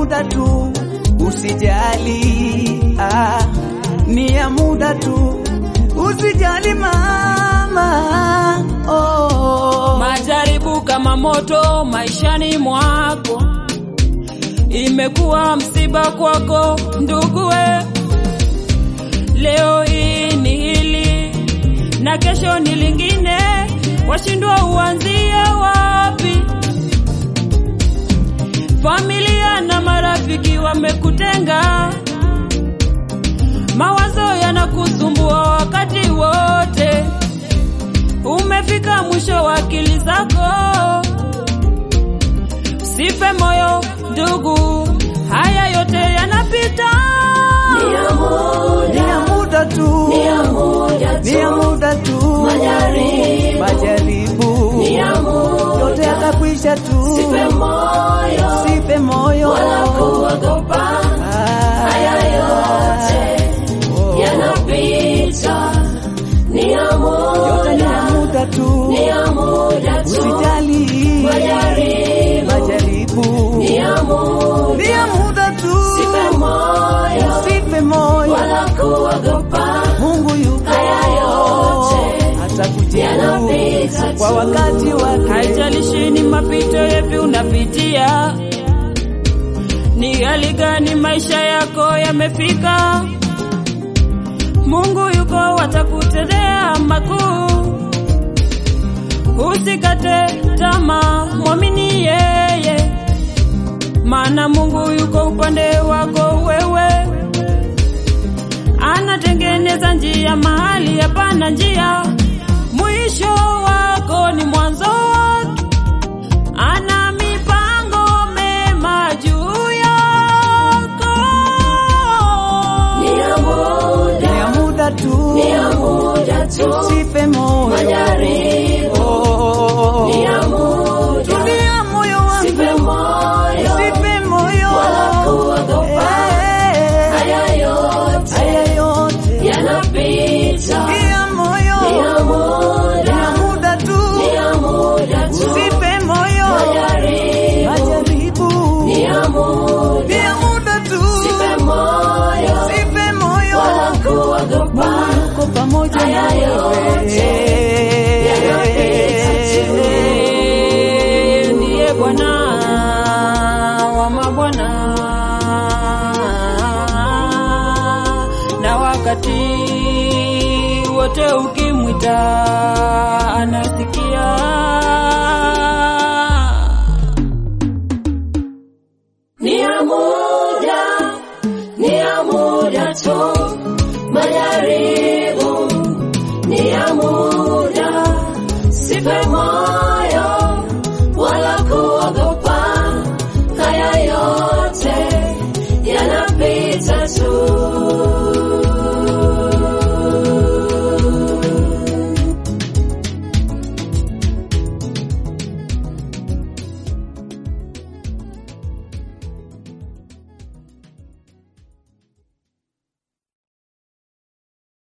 muda tu, usijali ah, ni ya muda tu, usijali mama oh. Majaribu kama moto maishani mwako, imekuwa msiba kwako nduguwe. Leo hii ni hili na kesho ni lingine, washindwa uanzie wapi? Familia na marafiki wamekutenga, mawazo yanakusumbua wakati wote umefika mwisho wa akili zako. Sife moyo ndugu, haya yote yanapita. Ni ya muda tu, ni ya muda tu, Majaribu. majaribu Ni ya muda. yote yatakwisha tu, Sife moyo sife moyo wala kuogopa, Ah, haya yote oh. yanapita. Ni ya yote ni ya muda, muda tu, ni ya muda tu. usijali Majaribu majaribu ni ya muda, ni ya muda tu, sife moyo usife moyo, wala kuogopa, Mungu yuko haya yote atakujibu yanapita kwa tu. wakati wake. Haijalishi ni mapito yapi unapitia, ni hali gani maisha yako yamefika, Mungu yuko atakutendea makuu. Usikate tamaa, mwamini yeye, maana Mungu yuko upande wako wewe. Anatengeneza njia mahali hapana njia, mwisho wako ni mwanzo wake. Ana mipango mema juu yako. Ni ya muda, Ni ya muda tu, ni ya muda tu. usife moyo Majaribu Oh. ni ya muda, Tulia moyo wangu, sife moyo usife moyo wala kuogopa. Eh, Haya yote haya yote yanapita. Tulia moyo, Ni ya ni muda, ya muda tu, ni ya muda tu. usife moyo Majaribu majaribu ni ya muda, ni ya muda tu, sife moyo usife moyo wala kuogopa. Mungu yuko pamoja Haya na yote yanapita tu. Yeye ndiye Bwana wa mabwana, na wakati wote ukimwita